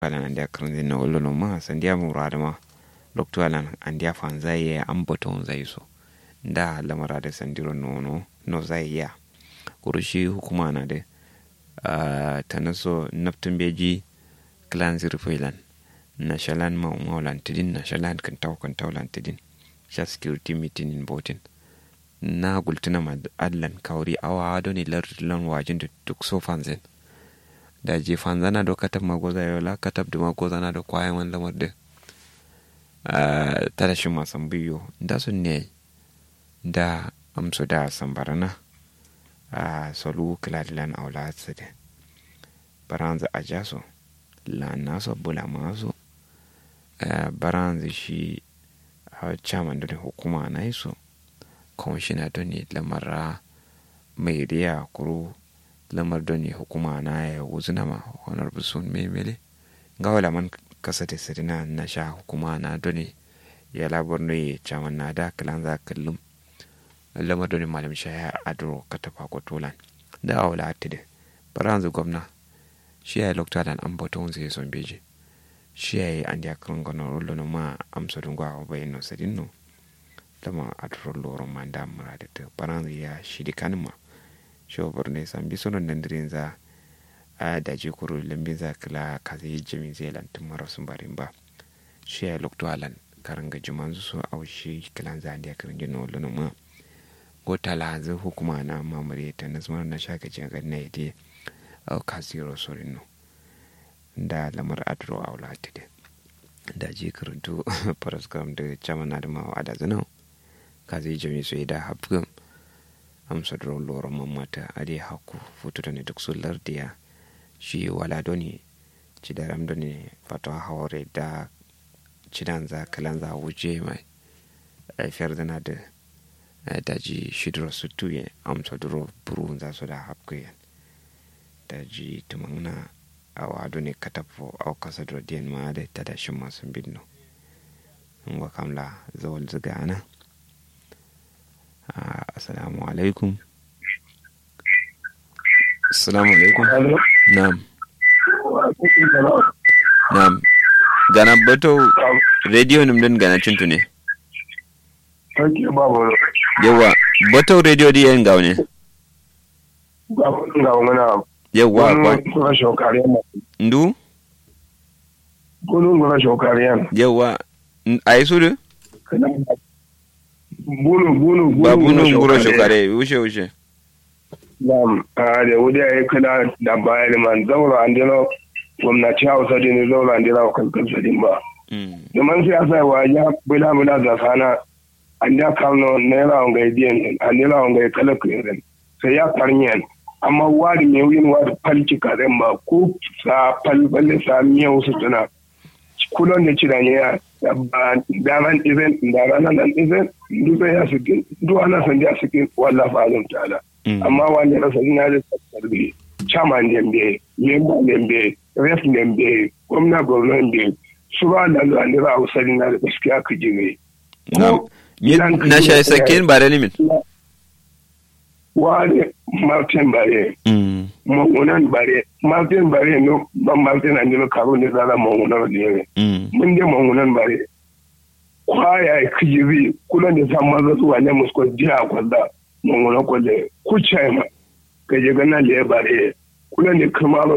alan andia karnzi na wolo no ma sandia murada ma lokto alan andia fanza ye ambaton zai so da lamara da sandiro nono no zai ya kurushi hukuma na da ta naso naftin beji clan zirfilan na shalan ma umaulan tidin na shalan kan tau kan tau lan tidin sha security meeting in botin na gultuna ma adlan kauri awa ado ne lardilan wajin da duk so fanzin da je fanzana do katab magoza yola katab da magoza na da kwayan wani lamar da ta da shi masan biyu da sun ne da amsu da sambarana a solu kiladilan aula tsade baranza a jaso la naso bula maso baranza shi chairman da hukuma na iso kwamishina don ne lamara mai riya kuro lamar don ne hukuma na ya wuzuna ma honorable sun memele ga wala man kasa da sirina na sha hukuma na don ne ya labar ne chairman na da kalan za kallum lamar don ne malam shaya adro katafa kwatolan da awala atide baranzu gwamna shi ya yi lokta dan an bata wanzu ya son beji shi ya yi an ya kan gano rullo ma amsa dungwa a bayan no sadin no lama a turo loron ma da mura da ta baranzu ya shidi kanin ma shi wa ne san bi sonon nan dirin za a daji kuro lambin za kila ka zai jami zai lantin mara sun barin ba shi ya yi lokta alan karin gajiman su so a shi kilan za a da karin gina rullo ma ko talazu hukuma na mamare ta nazmar na shakacin ganna ya dai kasiro sorino da lamar adro a wulatide da ji karantu paraskam da chama na da mawa a da zana ka zai jami su da hafgam amsa da loron mamata a dai haku futu da ne duk su lardiya shi wala doni ci da ram doni fatawa haware da cidan za kalan za wuce mai aifiyar zana da daji shidro su tuye amsa duro buru za su da hafgayan daji tumangna awa ado ne katafo au kasa do dien ma de tada shima sun binno ngwa kamla zawal zuga ana assalamu alaikum assalamu alaikum na'am na'am gana bato radio nim din gana cintu ne yawa bato radio di yan gaune ga wani yawwa gona shokariyan ndu gunun gona shokariyan yawwa a yi sudu bunu bunu ba bunun guro shokare wuce wuce Na'am, a da wuri ya kula da bayan man zaura an dina gwamnati hausa da ne zaura an dina kankan sadin ba. Zaman siyasa wa ya bula bula da sana an ya kano naira wangai biyan an naira wangai kala kuyirin sai ya karniyan amma wari mai yin wari falki karen ba ko sa falfalle sa miyau su tuna kulon da cira ne ya daman izin da ranar nan izin duka ya suke duk ana san da suke wallah fa'alun ta'ala amma wani rasa ina da tsarbi chairman dembe member dembe ref dembe gwamna gwamna dembe su ba da zuwa ne ba a na da gaskiya ka ji ne na shayi sakin ba da limin wani martin bare mangunan bare martin bare no ban martin an jino karo ne zara mangunan ne mun je mangunan bare kwaya kijiri kula da san maza zuwa ne musko jiya kwalla mangunan kwalle kucai ma ka je gana da ya bare kula da kamar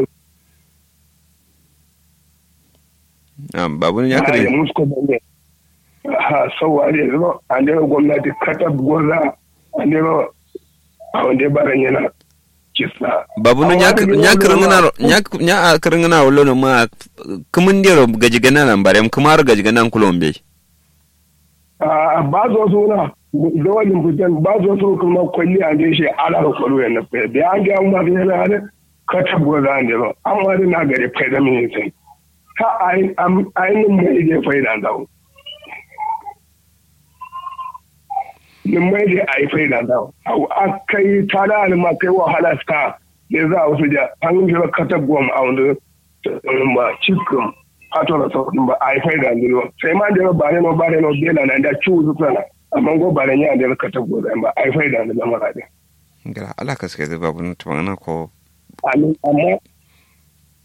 babu ya kare musko da ne ha sauware zo an da gwamnati katab gwaza an da a wanda baran yana kisa babu no nya nya kirngana nya nya kirngana wolo no ma kumun dero gaji gana nan bare kuma har gaji gana kulombe a ba zo so na da wani fitan ba zo so kuma kwalli a je shi ala ko kwalo yana fa da an ga ma da yana da ka tabbo da an dero amma da na gare fa da min sai ka ai am ai mun mai je fa da dawo nin mai da a yi faida da a kai ta da alima kai wahala ska ne za a wasu da an yi jira katab gwam a wanda ba cikin hato da sauƙin ba a yi faida da sai ma da ba ne ba ne bela na da ciwo su sana amma go ba ne ya da katab gwam ba a yi faida da lamara da gara Allah ka suka zai babu na tumana ko amma